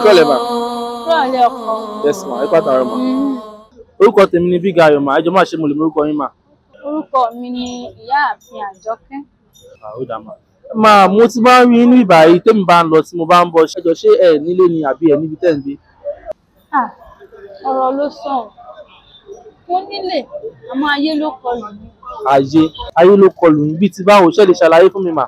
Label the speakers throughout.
Speaker 1: kọ́lẹ̀ mà.
Speaker 2: Rọ̀lẹ́ ọkọ.
Speaker 1: yes ma ẹ pàtàkì ma. orúkọ tèmi ni big ayọ̀ mà ẹjọ́ máa ṣe mo lè mọ orúkọ yín mà.
Speaker 2: Orúkọ mi ni Ìyáàfin Àjọkẹ́.
Speaker 1: ó dà mà. máa mo ti máa ń rí inú ìbà yìí tèmi bá ń lọ tí mo bá ń bọ̀ ṣẹjọ ṣé ẹ nílé ni àbí ẹ níbi tẹ́ ń gbé.
Speaker 2: Ah, ọ̀rọ̀ ló sàn. Mo nílé, àmọ́ ayé ló kọlù mí.
Speaker 1: ayé ayé ló kọlù yín bíi ti báwo ṣe lè ṣàlàyé fún mi mà.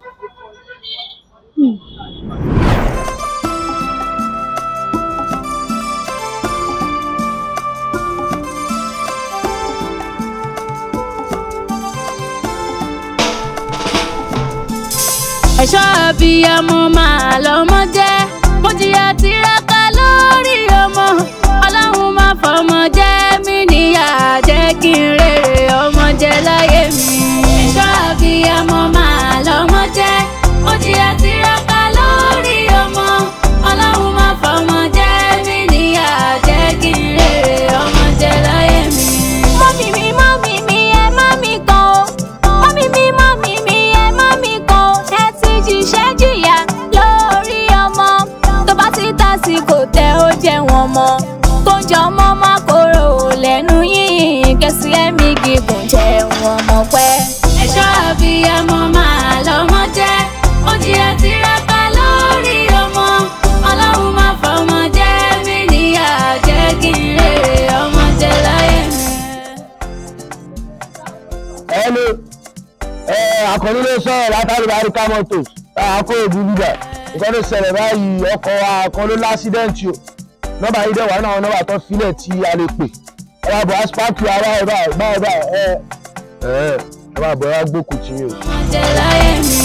Speaker 3: ẹ̀ṣọ́ abiyamọ máa lọ́mọ jẹ́ mo jìyà tiraka lórí ọmọ ọlọ́run máa fọmọ jẹ́ mi níyà jẹ́ kí n rèrè ọmọ jẹ láyé mi. ẹ̀ṣọ́ abiyamọ máa lọ́mọ jẹ́ mo jìyà tiraka lórí ọmọ ọlọ́run máa fọmọ jẹ́ mi níyà jẹ́ kí n rèrè ọmọ jẹ láyé mi. mọ́mí mi mọ́mí mi ẹ má mi kàn ó mọ́mí mi mọ́mí mi ẹ má mi kàn ó ẹ ti jíṣẹ́ jìyà lórí ọmọ tó bá ti tásìkò tẹ ó jẹ wọn mọ kó jọ ọmọ má kóró lẹ́nu yìí kẹsì ẹ̀mí gígùn jẹ wọn mọ pẹ́. ẹ̀ṣọ́ àbíyamọ máa lọ́mọ jẹ́ ó jìyà tiraka lórí ọmọ ọlọ́run má fọmọ jẹ́ mí níyà jẹ́ kí n rèrè ọmọ jẹ láyé mi.
Speaker 4: Hello. ẹ àkànní ló sọ̀rọ̀ látàrí àríkà mọ́tò àkó òbí bíbà nǹkan tó ṣẹlẹ̀ báyìí ọkọ̀ wa kan ló lásídẹ́ǹtì o nọ́mbà yìí dẹ̀ wà náà nọ́mbà tó filẹ̀ tí a lè pè ẹ bá bọ̀ aspáàkì ara ẹ báyìí báyìí báyìí ẹ ẹ ẹ bá bọ̀ ẹ gbókùn tí o.
Speaker 3: jẹ láyé mi.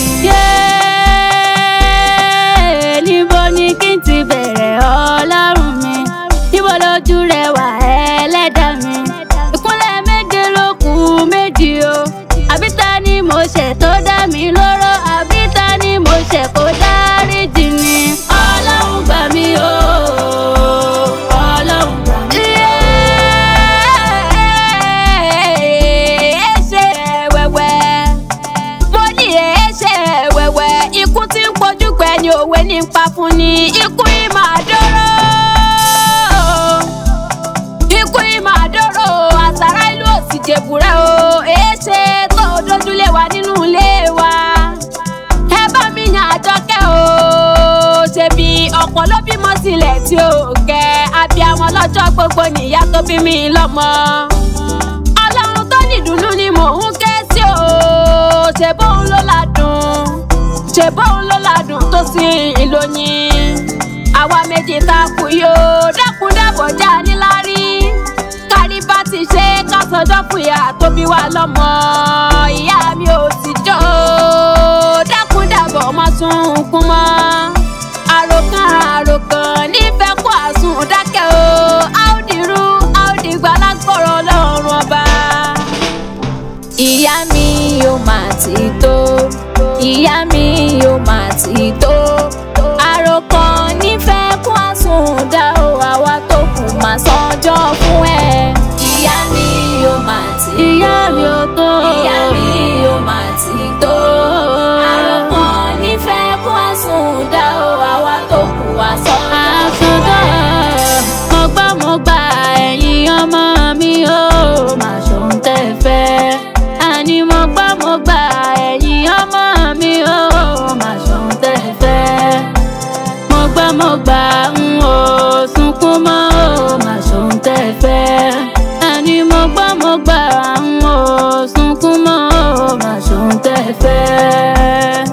Speaker 3: Yéé, níbo ni kí n ti bẹ̀rẹ̀ ọlọ́run mi níbo lójú rẹ wà ẹlẹ́dà mi ìkúnlẹ̀ méje ló kù méjì o àbí ta ni mo ṣẹ̀ tó dá mi lóró àbí ta ni mo ṣẹ̀ kó dáríjì ni ọlọ́run gbà mí o ọlọ́run gbà mí. Yéé, ẹ̀ṣẹ̀ wẹ́wẹ́ mo ní ẹ̀ṣẹ̀ wẹ̀wẹ̀ ikú tí ń pojú gbẹ̀ni òwe ní ń pa fún ni ikú yìí máa dóró ikú yìí máa dóró àsárá ìlú òsì jèbúrẹ́ o ẹ̀ṣẹ̀ tó dójúlé wa nínú ilé wa ẹ bá mi yàn àjọkẹ́ o ṣebí ọ̀pọ̀ ló bímọ sílẹ̀ tí ó kẹ́ abiyamọ lọ́jọ́ gbogbo nìyá tó bí mi lọ́mọ ọlọ́run tó nìdùnnú ni mò ń ké sí o ṣe bóun ló ládùn ṣe bóun ló ládùn tó sì ìlóyin àwa méjì ta kù yóò dákun dábọ̀ já níláárí kárí bá ti ṣe ká sọjọ́ fúyà tó bí wa lọ́mọ ìyá mi ò sì jọ dákun dábọ̀ má sunkún mọ́ àròkàn àròkàn nífẹ̀ẹ́ kó àsùn dákẹ́ o áódìrú áódìgbà lágbọ̀rọ̀ ọlọ́run ọba ìyá mi yóò máa ti tó ìyá mi yóò máa ti tó àròkọ nífẹ̀ẹ́ kún àsùndá o àwa tó kù máa sọjọ́ fún ẹ. ìyá mi yóò máa ti tó ìyá mi ò tó ìyá mi yóò máa ti tó àròkọ nífẹ̀ẹ́ kún àsùndá o àwa tó kù wá sọjọ́ fún ẹ. mo gbọ́ mo gbà ẹ̀yin ọmọ mi ó máa ṣòun tẹ́ fẹ́ àní mo gbọ́ mo gbà ẹ̀yin ọmọ mi ó máa ṣòun tẹ́ fẹ́ mo gbọ́ mo gbà ń ò sunkún mọ́ ó máa ṣòun tẹ́ fẹ́ àní mo gbọ́ mo gbà ń ò sunkún mọ́ ó máa ṣòun tẹ́ fẹ́.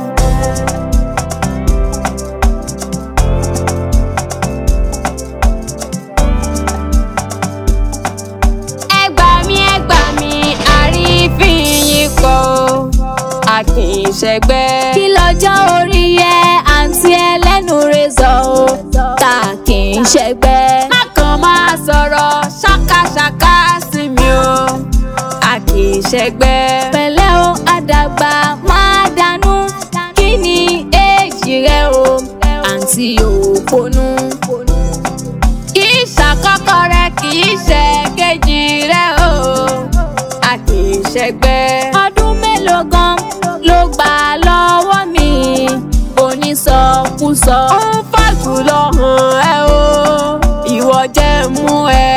Speaker 3: ẹ gbà mí ẹ gbà mí àrífín yín kọ́ a kì í ṣẹgbẹ́. kí lọ́jọ́ orí yẹ àǹtí ẹlẹ́nu rezọ̀ o ta kì í ṣẹgbẹ́. má kàn máa sọ̀rọ̀ ṣákàṣàkà sí mi o a kì í ṣẹgbẹ́. pẹ̀lẹ́ o àdàgbà máa dànù kí ni èjì rẹ o àǹtí òpònú kì í ṣàkọ́kọ́ rẹ kì í ṣe kejì rẹ o a kì í ṣẹgbẹ́. ọdún mélòó gan ló gbà lọ́wọ́ mi onísọkúsọ. ó ń fàgbọ́n lọ hàn ẹ́ o ìwọ jẹ́ mú ẹ.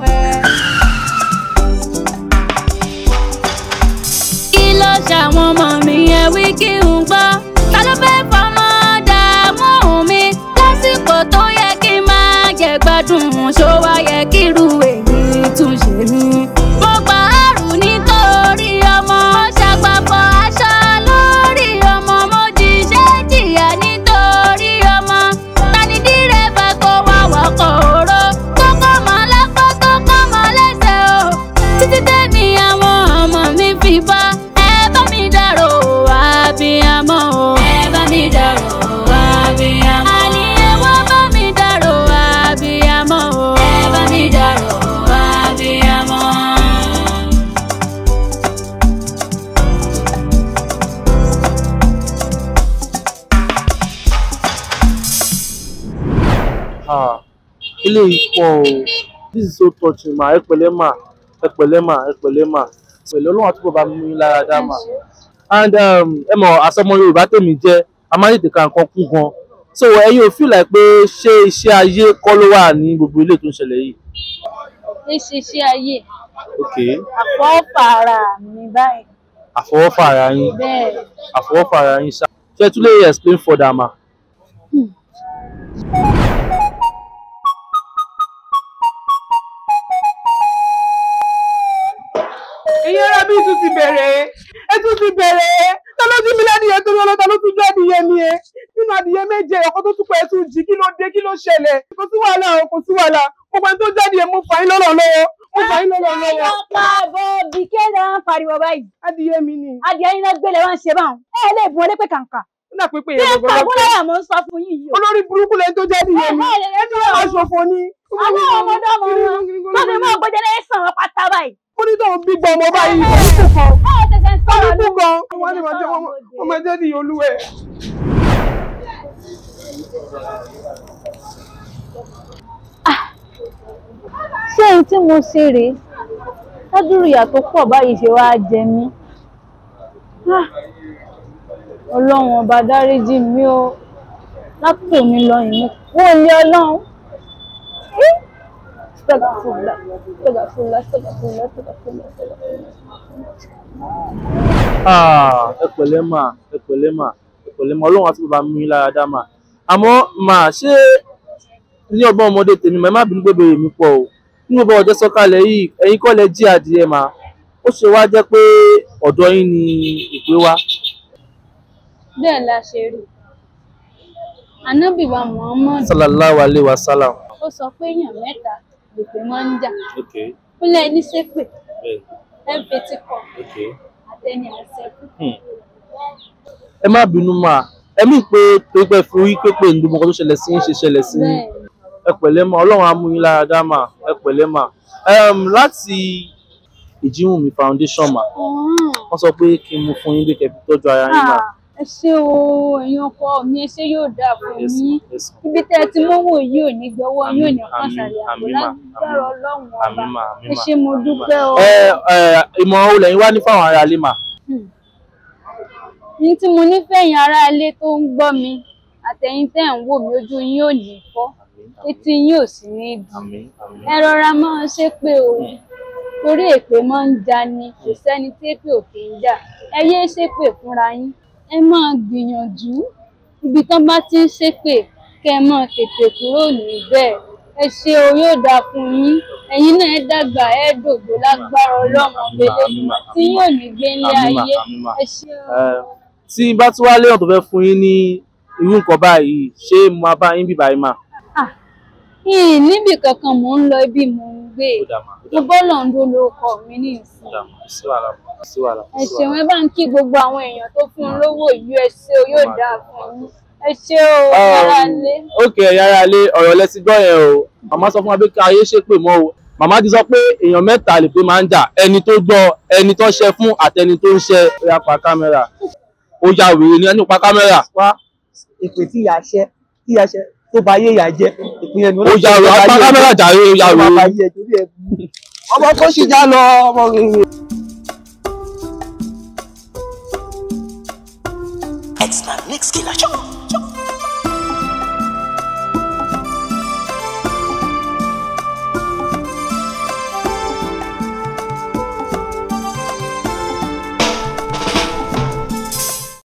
Speaker 3: kí ló ṣàwọn ọmọ mi yẹn wí kí n gbọ́ ta ló fẹ́ fọmọ dààmú mi lásìkò tó yẹ kí n máa jẹ gbádùn ṣó wá yẹ kí irú èyí tún ṣe mí. mo gbà àrùn nítorí ọmọ mo ṣàgbàpọ̀ aṣọ lórí ọmọ mo jíṣẹ́ jìyà nítorí ọmọ tani dírẹ́fà kó wá wọkọ̀ òró tó kọ́ mọ́ lápá tó kọ́ mọ́ lẹ́sẹ̀ o títí tẹ́mi àwọn ọmọ mi fi bá ẹ bá mi dárò àbíyamọ o. ẹ bá mi dárò àbíyamọ. àní ẹ wá bá mi dárò àbíyamọ o. ẹ bá mi dárò àbíyamọ.
Speaker 1: Ah, eléyìí pọ̀ o this is so touching ma ẹ pẹ̀lẹ́ ma ẹ pẹ̀lẹ́ ma ẹ pẹ̀lẹ́ ma pẹ̀lẹ́ ọlọ́run àtúbọ̀ bá mú yín lára dá ma and um, ẹ mọ̀ àsọmọ yorùbá tèmi jẹ́ a máa ń tètè ka nǹkan kún gan so ẹ̀yin ò feel like pé ṣé iṣẹ́ ayé kọ́ ló wà ní gbogbo ilé tó ń ṣẹlẹ̀ yìí
Speaker 2: ìṣiṣẹ́ ayé
Speaker 1: ok
Speaker 2: àfọwọ́fà ara mi báyìí
Speaker 1: àfọwọ́fà ara yín
Speaker 2: bẹ́ẹ̀
Speaker 1: àfọwọ́fà ara yín ṣá ṣé ẹ tún lè explain further ma.
Speaker 5: èyí ara mi tún ti bẹ̀rẹ̀ ẹ tún ti bẹ̀rẹ̀ ta ló jí mi lẹ́dìyẹ torí ọlọ́ta ló tún jẹ́ adìyẹ mi ẹ nínú adìyẹ méje ọkọ tó tún pẹ́ tún jí kí ló dé kí ló ṣẹlẹ̀ kò sí wàhálà o kò sí wàhálà gbogbo ẹni tó jáde yẹn mo fà yín lọ́rọ̀ lọ́wọ́ mo fà yín lọ́rọ̀ lọ́wọ́
Speaker 2: ọ̀pá àbọ̀ bí kéde ń pariwo báyìí
Speaker 5: adìyẹ mi ni
Speaker 2: adìẹ yín náà gbélé wá ń ṣe báwọn ẹ lè bùn ọlẹ́pẹ kàǹkà
Speaker 5: ó dà pé pé
Speaker 2: bí
Speaker 5: yẹn
Speaker 2: ẹ
Speaker 5: gbogbo
Speaker 2: pa
Speaker 5: lọ́pẹ́
Speaker 2: fúnláyà mọ́ ń sọ fún yín yìí o
Speaker 5: olórí burúkú lẹni tó jáde yẹn mi
Speaker 2: Ẹ, ẹ, ẹ,
Speaker 5: ẹni wọn máa ṣòfò ni
Speaker 2: àwọn ọmọdé ọmọ wọn tó fi mọ́ ọgbẹ́jẹ́ lẹ́yìn sàn wọn pátá báyìí
Speaker 5: ó ní tóun bí gbọ́ ọmọ báyìí oníkù kan
Speaker 2: ẹ tẹ̀sẹ̀ ń sọ̀rọ̀
Speaker 5: oníkù
Speaker 2: lóhùn.
Speaker 5: kan wọn ni màá jẹ wọn máa jẹ́ di olúwẹ̀.
Speaker 2: ṣé ohun tí mo ṣe rèé ládùúrú ìyà tó pọ̀ báyìí ṣe wá jẹ mí Ah, ọlọ́run ọba dáríjì mí o látò mi lọ ìní kó lé ọlọ́run Eh, astagfirullah, astagfirullah, astagfirullah, astagfirullah, astagfirullah.
Speaker 1: Ah, ẹ pẹ̀lẹ́ mà ẹ pẹ̀lẹ́ mà ẹ pẹ̀lẹ́ mà ọlọ́run àti bàbá mi lára dá mà àmọ́ mà ṣé ní ọgbọ́n ọmọdé tèmi mà ẹ má bínú pé bèrè mi pọ̀ o nínú bọ́ ọjọ́ sọ́kalẹ̀ yìí ẹ̀yin kọ́ lẹ jí adìẹ mà ó ṣe wá jẹ́ pé ọ̀dọ̀ yín ni ìpè wá
Speaker 2: bẹ́ẹ̀ la ṣe rí ànábì wa muhammad
Speaker 1: sallallahu alayhi wa sallam.
Speaker 2: ó sọ pé èèyàn mẹ́ta lèpè máa ń jà
Speaker 1: okay
Speaker 2: ó lẹ́ ní ṣépè
Speaker 1: bẹ́ẹ̀
Speaker 2: ẹ̀ ń fetí kọ
Speaker 1: okay.
Speaker 2: àtẹni àṣẹkù
Speaker 1: ẹ má bínú mà ẹ mí pé tó pẹ́ fi orí pépè ní gbogbo nǹkan tó ṣẹlẹ̀ sí yín ṣe ṣẹlẹ̀ sí yín
Speaker 2: bẹ́ẹ̀
Speaker 1: ẹ pẹ̀lẹ́ mà ọlọ́run á mú yín lára dá mà ẹ pẹ̀lẹ́ mà um, láti ìjíhùnmí foundation mà
Speaker 2: ọ̀hún.
Speaker 1: wọ́n sọ pé kí n mú fún yín pé kẹ́ fi tọ́jú ara yín mà.
Speaker 2: Ah, ẹ ṣé o ẹ̀yin ọkọ mi ẹ ṣé yóò dáa fún
Speaker 1: Yes,
Speaker 2: yín
Speaker 1: yes.
Speaker 2: ibi tẹ́ ẹ ti mówó yìí ò ní gbọ́wọ́ yín ò ní
Speaker 1: Àmín,
Speaker 2: pàṣàlẹ̀ àpò
Speaker 1: àmín, mà,
Speaker 2: lágbára
Speaker 1: àmín.
Speaker 2: ọlọ́run
Speaker 1: Àmín
Speaker 2: ọba
Speaker 1: mà, àmín
Speaker 2: ẹ
Speaker 1: mà,
Speaker 2: ṣé mo
Speaker 1: àmín mà.
Speaker 2: dúpẹ́ o.
Speaker 1: ẹ ẹ ìmọ̀ràn olè yín wá ní fáwọn ará ilé mà.
Speaker 2: ní tí mo nífẹ̀ẹ́ yín ará ilé tó ń gbọ́ mi àtẹ̀yin tẹ́ ẹ̀ ń wò mí ojú yín ò ní fọ́ etí yín ò sì ní di
Speaker 1: àmín àmín
Speaker 2: ẹ rọra máa ṣépè o torí èpè máa ń jani kò sẹ́ni tí èpè ò kì í jà ẹ yéé ṣépè fúnra yín ẹ máa gbìyànjú ibi tán bá ti ń ṣépè kẹ́ ẹ máa tètè kúrò níbẹ̀ ẹ ṣe o yóò dáa fún yín ẹ̀yin náà ẹ dàgbà ẹ dògbò lágbára ọlọ́mọ gbélé
Speaker 1: àmín mà,
Speaker 2: tí yóò ní gbé ní
Speaker 1: àmín mà,
Speaker 2: ayé
Speaker 1: àmín mà.
Speaker 2: ẹ ṣe o.
Speaker 1: Ẹ, tí n bá tún wá léèyàn tó fẹ́ fún yín ní irú nǹkan báyìí ṣé mo máa bá yín bíbá yín mà.
Speaker 2: Ah, ìyìn níbì kankan mò ń lọ ibi mò ń gbé
Speaker 1: ó dà mà ó
Speaker 2: mo
Speaker 1: dà mà
Speaker 2: bọ́lọ̀ ń dó lóko mi ní ìsìn
Speaker 1: ó dà mà sí wàhálà mà sí wàhálà
Speaker 2: ẹ
Speaker 1: sí
Speaker 2: ṣeun
Speaker 1: wàhálà.
Speaker 2: ẹ bá ń kí gbogbo àwọn èèyàn tó fún un lówó yìí ẹ ṣé o yóò dáa fún yín ẹ ṣé o yàrá lé
Speaker 1: ókè yàrá ilé ọ̀rọ̀ lẹ ti gbọ́ yẹn o màmá sọ fún wa pé kí ayé ṣépè mọ́ o màmá ti sọ pé èèyàn mẹ́ta lè pé máa ń jà ẹni tó gbọ́ ẹni tó ṣe fún àtẹni tó ń ṣe ó yá pa kámẹ́rà ó ya wèrè ní ẹni pa kámẹ́rà
Speaker 5: wá èpè tí ìyá ṣẹ tí ìyá ṣẹ tó bá yé ìyá jẹ ìpínlẹ̀ ni
Speaker 1: ó ya wèrè pa kámẹ́rà jàre ó ya wèrè.
Speaker 5: ọmọ tó ṣì já lọ ọmọ rere.
Speaker 6: It's my mix killer show.